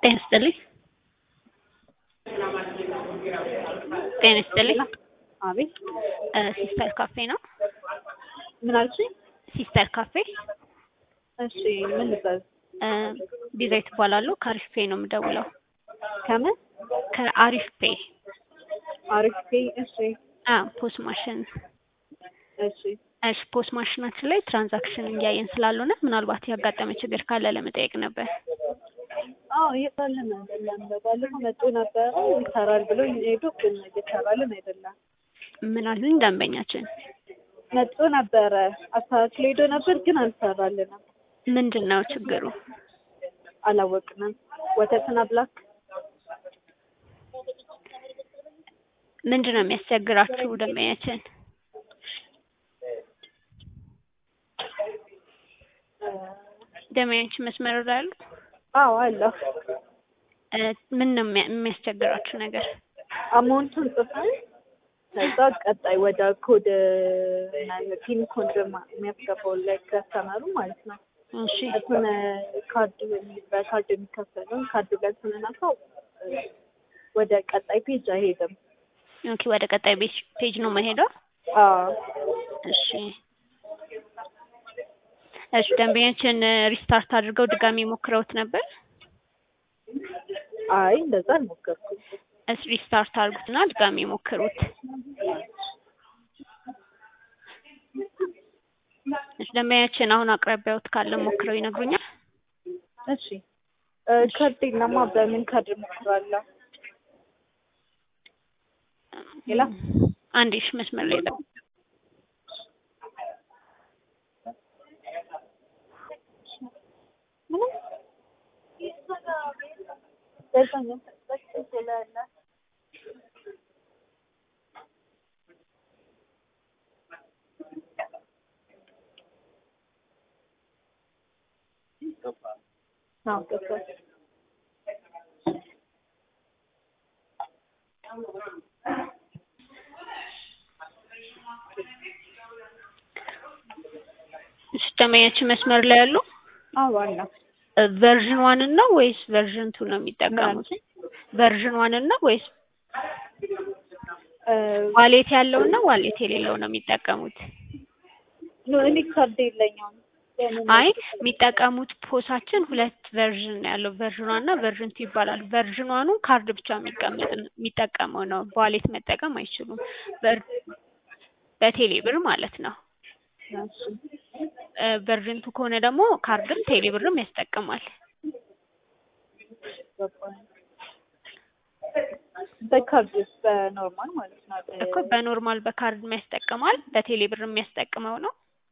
ጤና ይስጥልኝ። ጤና ይስጥልኝ። አቤት እ ሲስተር ካፌ ነው? ምን አልሽኝ? ሲስተር ካፌ እሺ ምን ልበል? እ ዲዛይት እባላለሁ ከአሪፍ ፔ ነው የምደውለው። ከምን ከአሪፍ ፔ አሪፍ ፔ እሺ አ ፖስ ማሽን እሺ እሺ ፖስ ማሽናችን ላይ ትራንዛክሽን እያየን ስላልሆነ ምናልባት ያጋጠመ ችግር ካለ ለመጠየቅ ነበር። አዎ እየሰራልን አይደለም። ባለፈው መጡ ነበረ ይሰራል ብሎ ሄዱ፣ ግን እየሰራልን አይደለም። ምን አሉኝ ደንበኛችን? መጡ ነበረ አስተካክሎ ሄዶ ነበር፣ ግን አልሰራልንም። ምንድን ነው ችግሩ? አላወቅንም። ወተትና ብላክ ምንድን ነው የሚያስቸግራችሁ ደንበኛችን? ደንበኛችን መስመር ላይ አሉ? አዎ አለሁ። እ ምን ነው የሚያ- የሚያስቸግራችሁ ነገር? አማውንቱን ጽፈን ከዛ ቀጣይ ወደ ኮድ ፒን ኮድ ማ- የሚያስገባው ላይ ከስተመሩ ማለት ነው። እሺ እሱን ካርድ በካርድ የሚከፈለውን ካርድ ላይ ስንነካው እ ወደ ቀጣይ ፔጅ አይሄድም። ኦኬ ወደ ቀጣይ ቤጅ ፔጅ ነው መሄደው? አዎ እሺ እሺ ደንበኛችን ሪስታርት አድርገው ድጋሚ ሞክረውት ነበር? አይ እንደዛ አልሞከርኩም። እስ ሪስታርት አድርጉትና ድጋሚ ሞክሩት። እሺ ደንበኛችን አሁን አቅራቢያዎት ካለ ሞክረው ይነግሩኛል? እሺ እ ካርድ የለማ በምን ካርድ እሞክራለሁ? ሌላ አንዴ እሺ መስመር ላይ ጠብቁ። ምንም ደርሶኛል። ስላለ አዎ ገባኝ። እሺ ደንበኛችን መስመር ላይ ያሉ አዎ አለ። ቨርዥን ዋንን ነው ወይስ ቨርዥን ቱ ነው የሚጠቀሙት? ቨርዥን ዋንን ነው ወይስ እ ዋሌት ያለውን ነው ዋሌት የሌለው ነው የሚጠቀሙት? ኖ እኔ ካርድ የለኝም። በምን አይ የሚጠቀሙት ፖሳችን ሁለት ቨርዥን ነው ያለው ቨርዥን ዋን እና ቨርዥን ቱ ይባላል። ቨርዥን ዋኑ ካርድ ብቻ የሚቀመጥ የሚጠቀመው ነው። በዋሌት መጠቀም አይችሉም። ቨር በቴሌ ብር ማለት ነው። እሺ እ ቨርዥን ቱ ከሆነ ደግሞ ካርድም ቴሌ ብርም ያስጠቅማል። ገባኝ። በካርድ በኖርማል ማለት ነው። እኮ በኖርማል በካርድ ያስጠቅማል፣ በቴሌ ብር የሚያስጠቅመው ነው።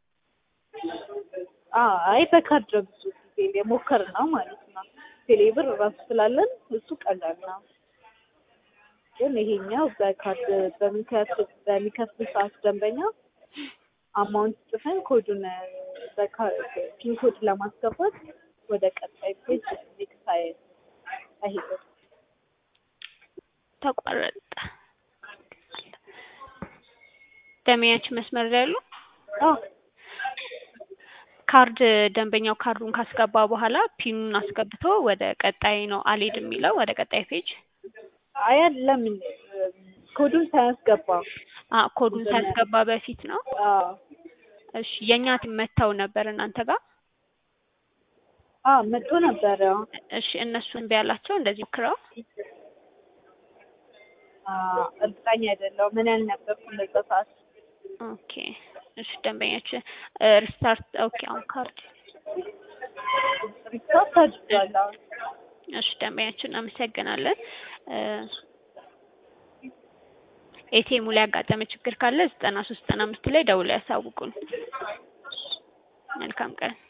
አዎ አይ በካርድ ነው ብዙ ጊዜ የሞከርነው ማለት ነው። ቴሌብር ራሱ ስላለን እሱ ቀላል ነው። ግን ይሄኛው በካርድ በሚከፍል በሚከፍል ሰዓት ደንበኛ አማውንት ጽፈን ኮዱን ፒን ኮድ ለማስገባት ወደ ቀጣይ ፔጅ ኔክስት አይ አይሄድም። ተቋረጠ። ደንበኛችን መስመር ላይ ያሉ አዎ ካርድ ደንበኛው ካርዱን ካስገባ በኋላ ፒኑን አስገብቶ ወደ ቀጣይ ነው አልሄድ የሚለው ወደ ቀጣይ ፔጅ አይ ለምን ኮዱን ሳያስገባ አ ኮዱን ሳያስገባ በፊት ነው። አዎ እሺ የኛ ቲም መተው ነበር እናንተ ጋር። አዎ መጥቶ ነበረ። እሺ እነሱ እምቢ ያላቸው እንደዚህ ሞክረው አዎ እርግጠኛ አይደለሁም ምን ያልነበርኩም በዛ ሰዓት። ኦኬ እሺ ደንበኛችን ሪስታርት ኦኬ አሁን ካርድ ሪስታርት አድርጓለሁ። እሺ ደንበኛችን እናመሰግናለን። ኤቲኤሙ ላይ ያጋጠመ ችግር ካለ ዘጠና ሶስት ዘጠና አምስት ላይ ደውለው ያሳውቁን። መልካም ቀን